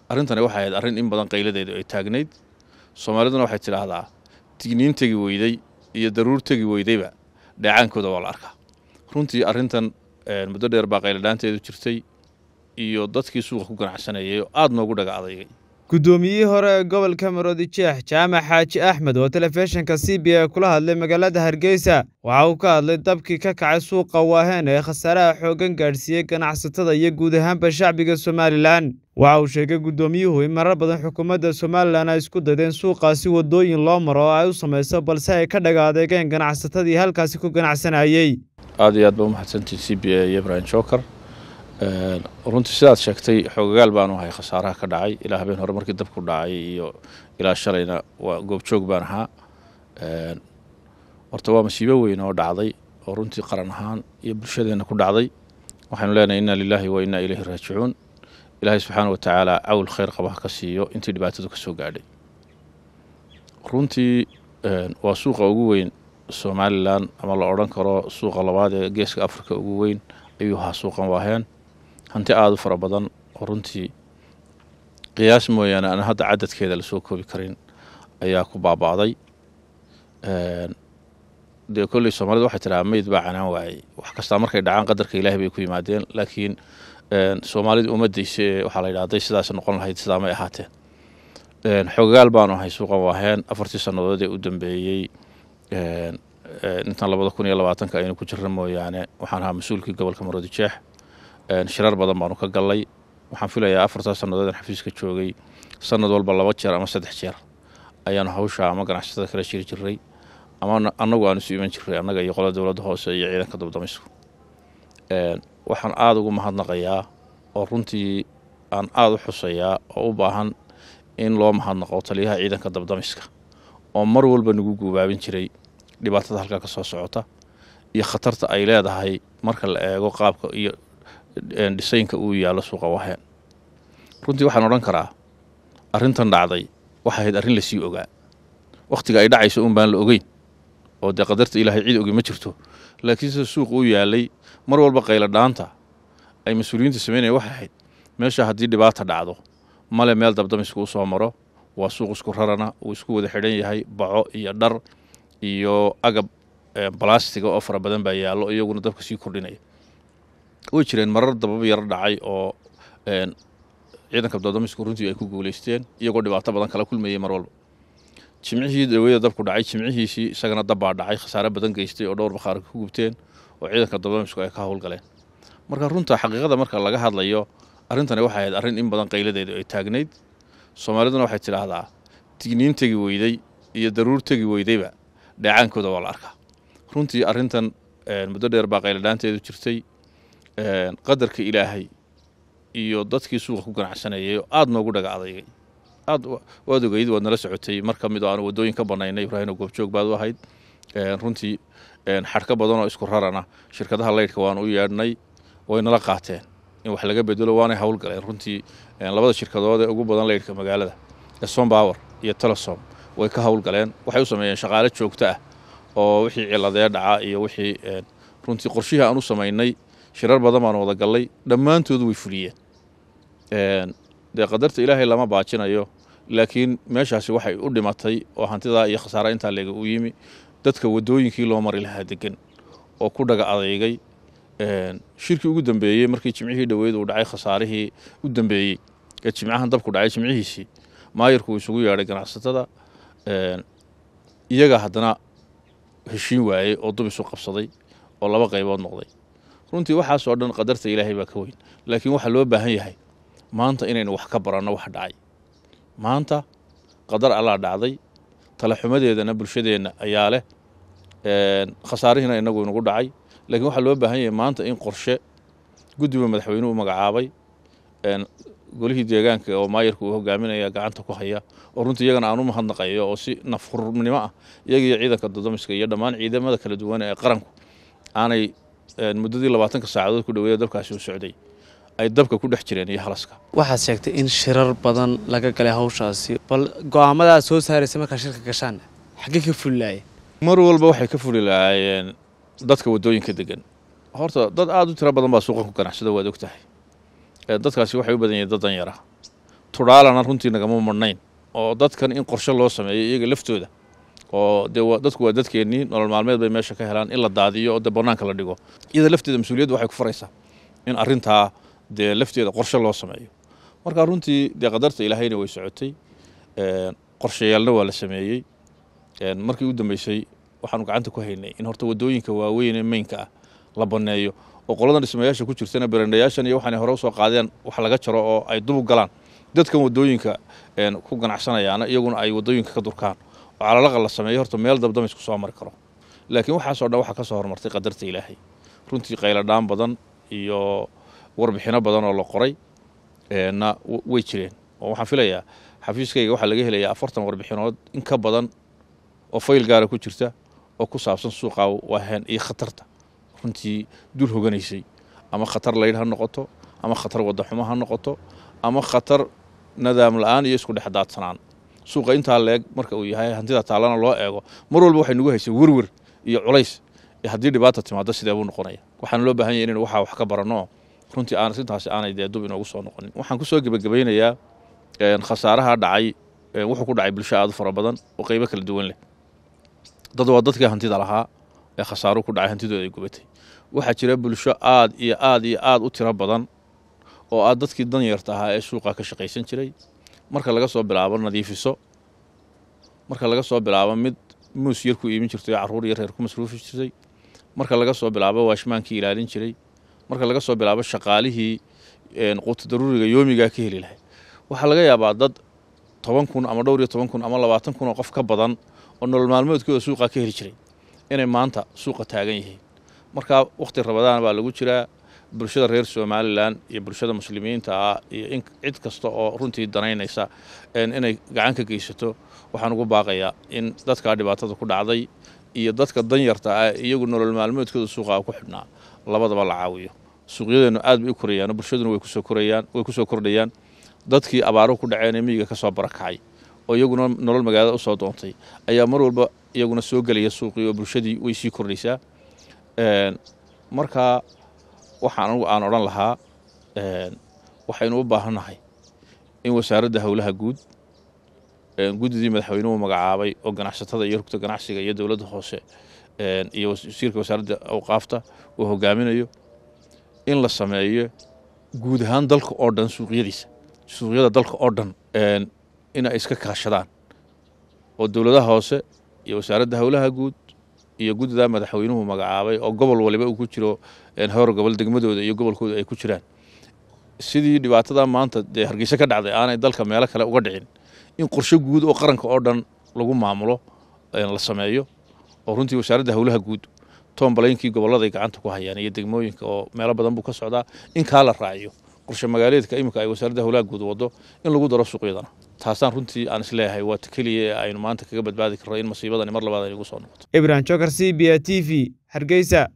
arrintani waxay ahayd arrin in badan qayladeedu ay taagnayd soomaaliduna waxay tidhaahdaa tigniin tegi weyday iyo daruur tegi weydayba dheecaankooda waa la arkaa runtii arrintan muddo dheer baa qayladhaanteedu jirtay iyo dadkii suuqa ku ganacsanayay oo aada noogu dhaga adaygay guddoomiyihii hore ee gobolka maroodi jeex jaamac xaaji axmed oo telefishinka c b a kula hadlay magaalada hargeysa waxa uu ka hadlay dabkii ka kacay suuqa waaheen ee khasaaraha xooggan gaadhsiiyey ganacsatada iyo guud ahaanba shacbiga somalilan waxa uu sheegay guddoomiyuhu in marar badan xukuumadda somalilan ay isku daydeen suuqaasi waddooyin loo maro oo ay u samayso balse ay ka dhaga adeegeen ganacsatadii halkaasi ku ganacsanayey aada iyo aad ba umahadsantihin c b a iyo ibrahim joker runtii sidaad sheegtay xoogagaal baanu ahay khasaaraha ka dhacay ilaa habeen hore markii dabku dhacay iyo ilaa shalayna waa goobjoog baan ahaa horta waa masiibo weyn oo dhacday oo runtii qaran ahaan iyo bulshadeenna ku dhacday waxaynu leenahay inna lilaahi wa innaa ilayhi raajicuun ilaahay subxaana wa tacaala cawl khayr qaba ha ka siiyo intii dhibaatadu ka soo gaadhay runtii waa suuqa ugu weyn somalilan ama la odhan karo suuqa labaad ee geeska africa ugu weyn ayuu ahaa suuqan waaheen hanti aada u fara badan oo runtii qiyaas mooyaane aan hadda cadadkeeda lasoo koobi karin ayaa ku baaba'day dee kolley soomaalida waxay tidhaha meyd baa canaan waayey wax kastaa markay dhacaan qadarka ilaahay bay ku yimaadeen laakiin soomaalida uma dayse ee waxaa la yidhaha hadday sidaas noqon lahayd sidaa may ahaateen xogagaal baanu ahay suuqan waaheen afartii sannadood ee u dambeeyey intan labada kun iyo labaatanka aynu ku jirna mooyaane waxaan ahaa mas-uulkii gobolka maroodi jeex shirar badan baanu ka gallay waxaan filayaa afartaa sannadood aan xafiiska joogay sanad walba laba jeer ama saddex jeer ayaanu hawsha ama ganacsatada kala jiri jiray ama annagu aanu isu iman jiray annaga iyo qolada dowladda hoose iyo ciidanka dabdamisku waxaan aada ugu mahadnaqayaa oo runtii aan aada u xusayaa oo u baahan in loo mahadnaqo taliyaha ciidanka dabdamiska oo mar walba nagu guubaabin jiray dhibaatada halkaa ka soo socota iyo khatarta ay leedahay marka la eego qaabka iyo dhisaynka uu yaallo suuqa waheen runtii waxaan odhan karaa arrintan dhacday waxay ahayd arrin lasii ogaa wakhtiga ay dhacayso un baan la ogeyn oo dee qadarta ilaahay cid ogi ma jirto laakiin sida suuqa u yaalay mar walba qaylo dhaanta ay mas-uuliyiinta sameynaya waxay ahayd meesha haddii dhibaata dhacdo male meel dabdamisku u soo maro waa suuq isku rarana uu isku wada xidhan yahay baco iyo dhar iyo agab balastiga oo fara badan baa yaallo iyaguna dabka sii kordhinaya way jireen marar dabab yar dhacay oo ciidanka dabdamisku runtii ay ku guulaysteen iyagoo dhibaato badan kala kulmayay mar walba jimcihii daweyda dabku dhacay jimcihiisii isagana dabbaa dhacay khasaare badan geystay oo dhowr bakhaar ku gubteen oo ciidanka dabdamisku ay ka howlgaleen marka runta xaqiiqada marka laga hadlayo arrintani waxay ahayd arrin in badan qayladeedu ay taagnayd soomaaliduna waxay tidhaahdaa tigniin tegi weyday iyo daruur tegi weydayba dheecaankooda waa la arkaa runtii arrintan muddo dheer baa qayladhaanteedu jirtay qadarka ilaahay iyo dadkii suuqa ku ganacsanayay oo aada noogu dhaga adaygay aad waad ogeyd waad nala socotay mar ka mid oo aan waddooyin ka banaynay ibraahim oo goobjoog baad u ahayd runtii xadhka badan oo isku rarana shirkadaha leydhka waan u yeedhnay way nala qaateen in wax laga bedelo waanay howlgaleen runtii labada shirkadood ee ugu badan leydhka magaalada ee sombower iyo telesom way ka howlgaleen waxay u sameeyeen shaqaale joogto ah oo wixii ciladee dhaca iyo wixii runtii qorshihii aan u samaynay shirar badan baan wada gallay dhammaantood way fuliyeen dee qadarta ilaahay lama baajinayo laakiin meeshaasi waxay u dhimatay oo hantidaa iyo khasaara intaa leega u yimi dadka waddooyinkii loo mari lahaa degan oo ku dhaga adeygay shirkii ugu dambeeyey markii jimcihii dhoweyd uu dhacay khasaarihii u dambeeyey ee jimcahan dabku dhacay jimcihiisii maayarku uu isugu yeedhay ganacsatada iyaga haddana heshiin waayey oo dub isu qabsaday oo laba qaybood noqday runtii waxaasoo dhan qadarta ilaahay baa ka weyn laakiin waxaa loo baahan yahay maanta inaynu wax ka baranno wax dhacay maanta qadar allaa dhacday talaxumadeedana bulshadeenna ayaa leh khasaarihiina inagu inagu dhacay laakiin waxaa loo baahan yahay maanta in qorshe guddiba madaxweynuhu magacaabay golihii deegaanka oo maayarka uu hogaaminaya gacanta ku haya oo runtii iyagana aan u mahadnaqayo oo si nafhurnimo ah iyaga iyo ciidanka dodamiska iyo dhammaan ciidamada kala duwan ee qaranku aanay muddadii labaatanka saacadood ku dhaweeya dabkaasi u socday ay dabka ku dhex jireen iyo halaska waxaad sheegtay in shirar badan laga galay hawshaasi bal go'aamadaad soo saaraysa markaa shirka gashaan xaggee ka fulilaaya mar walba waxay ka fuli lahaayeen dadka waddooyinka degan horta dad aada u tiro badan baa suuqan ku ganacsada waad og tahay dadkaasi waxay u badan yihiin dad danyara tudhaalana runtii nagama marnayn oo dadkan in qorshe loo sameeyo iyaga laftooda oo dee dadku waa dadkeennii nolol maalmeed bay meesha ka helaan in la daadiyo oo dee bannaanka la dhigo iyada lafteeda mas-uuliyadda waxay ku faraysaa in arrintaa dee lafteeda qorshe loo sameeyo marka runtii dee qadarta ilaahayna way socotay qorshayaelna waa la sameeyey markii u dambeysay waxaanu gacanta ku haynay in horta waddooyinka waaweyn ee meynka ah la banneeyo oo qoladan dhismayaasha ku jirtana berendhayaashan iyo waxaanay hore usoo qaadeen wax laga jaro oo ay dubug galaan dadkan waddooyinka ku ganacsanayaana iyaguna ay waddooyinka ka durkaan oo calalaqa la sameeyo horta meel dabdama isku soo mari karo laakiin waxaasoo dhan waxaa ka soo hormartay qadarta ilaahay runtii qayladhaan badan iyo warbixino badan oo la qoray na way jireen oo waxaan filayaa xafiiskayga waxaa laga helayaa afartan warbixinood in ka badan oo fayl gaara ku jirta oo ku saabsan suuqa waaheen iyo khatarta runtii dul hoganaysay ama khatar laydh ha noqoto ama khatar waddaxumo ha noqoto ama khatar nadaam la-aan iyo isku dhex daadsanaan suuqa intaa leeg marka uu yahay hantida taallana loo eego mar walba waxay nagu haysay werwer iyo culays ee haddii dhibaata timaado sidee buu noqonaya waxaana loo baahan yahy inaynu waxaa wax ka baranno runtii aan arrintaasi aanay dee dub inoogu soo noqonin waxaan kusoo gebagabaynayaa khasaaraha dhacay wuxuu ku dhacay bulsho aad u fara badan oo qeybo kala duwan leh dad waa dadkii hantida lahaa ee khasaaruhu ku dhacay hantidooda ay gubatay waxaa jira bulsho aad iyo aad iyo aad u tiro badan oo aad dadkii danyarta ahaa ee suuqa ka shaqaysan jiray marka laga soo bilaabo nadiifiso marka laga soo bilaabo mid muus yar ku iibin jirtay oo carruur iyo reer ku masruufi jirtay marka laga soo bilaabo waashmaankii ilaalin jiray marka laga soo bilaabo shaqaalihii quuta daruuriga yoomigaa ka heli lahay waxaa laga yaabaa dad toban kun ama dhowr iyo toban kun ama labaatan kun oo qof ka badan oo nolol maalmoodkooda suuqa ka heli jiray inay maanta suuqa taagan yihiin marka wakhti rabadaan baa lagu jiraa bulshada reer somalilan iyo bulshada muslimiinta ah iyo in cid kasta oo runtii danaynaysa inay gacan ka geysato waxaan ugu baaqayaa in dadkaa dhibaatada ku dhacday iyo dadka danyarta ah iyagu nolol maalmoodkooda suuqa ku xidhnaa labadaba la caawiyo suuqyadeennu aad bay u korayaan bulshaduna way kusoo korayaan way kusoo kordhayaan dadkii abaaruhu ku dhaceen ee miyiga ka soo barakacay oo iyaguna nolol magaalada u soo doontay ayaa mar walba iyaguna soo gelaya suuqii oo bulshadii way sii kordhaysaa marka waxaan anugu aan odhan lahaa waxaynu u baahannahay in wasaaradda howlaha guud guddidii madaxweynuhu magacaabay oo ganacsatada iyo rugta ganacsiga iyo dowladda hoose iyo wasiirka wasaaradda awqaafta uu hogaaminayo in la sameeyo guud ahaan dalka oo dhan suuqyadiisa suuqyada dalka oo dhan inay iska kaashadaan oo dowladaha hoose iyo wasaaradda howlaha guud iyo guddida madaxweynuhu magacaabay oo gobol waliba uu ku jiro howr gobol degmadooda iyo gobolkooda ay ku jiraan sidii dhibaatada maanta dee hargeysa ka dhacday aanay dalka meelo kale uga dhicin in qorshe guud oo qaranka oo dhan lagu maamulo la sameeyo oo runtii wasaaradda howlaha guud toombalaynkii gobolladay gacanta ku hayaan iyo degmooyinka oo meelo badan buu ka socdaa in kaa la raaciyo qorshe magaaleedka iminka ay wasaaradda howlaha guud waddo in lagu daro suuqyadana taasaan runtii aan isleeyahay waa ta keliya ee aynu maanta kaga badbaadi karno in masiibadani mar labaad ay nagu soo noqoto ibrahim jokar c b a t v hargeysa